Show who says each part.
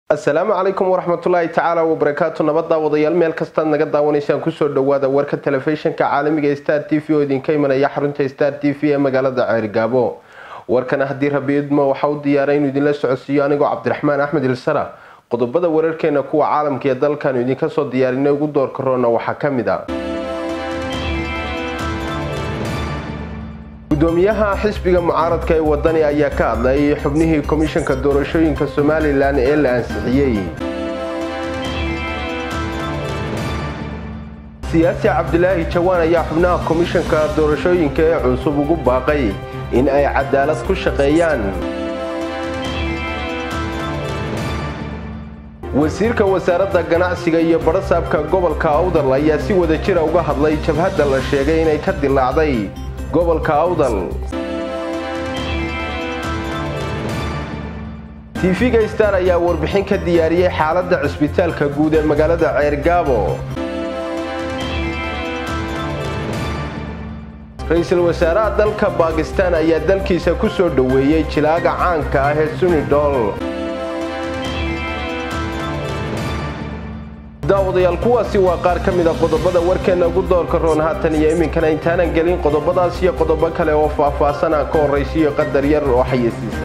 Speaker 1: asalaamu calaykum waraxmatullaahi tacaala wabarakaatu nabad daawadayaal meel kastaad naga daawanaysaan kusoo dhawaada warka telefishinka caalamiga star t v oo idinka imanaya xarunta star t v ee magaalada ceergaabo warkana haddii rabi idmo waxa u diyaaray inuu idinla socodsiiyo anigoo cabdiraxmaan axmed ilsara qodobada wararkeena kuwa caalamka ee dalkaanu idinka soo diyaarinay ugu doorka roona waxaa ka mid a gudoomiyaha xisbiga mucaaradka ee wadani ayaa ka hadlayay xubnihii komishanka doorashooyinka somalilan ee la ansixiyey siyaasi cabdilaahi jawaan ayaa xubnaha komishanka doorashooyinka ee cusub ugu baaqay in ay cadaalad ku shaqeeyaan wasiirka wasaaradda ganacsiga iyo badhasaabka gobolka awdal ayaa si wada jira uga hadlay jabhadda la sheegay inay ka dilaacday gobolka awdal tv-ga star ayaa warbixin ka diyaariyey xaaladda cisbitaalka guud ee magaalada ceergaabo ra-iisul wasaaraha dalka baakistaan ayaa dalkiisa ku soo dhoweeyey jilaaga caanka ah ee sunidol daawadayaal kuwaasi waa qaar ka mid a qodobada warkeena ugu doorka roon haatan iyo iminkana intaanan gelin qodobadaas iyo qodobo kale oo faah-faahsan aan ka horraysiiyo qadar yar oo xayeysiisa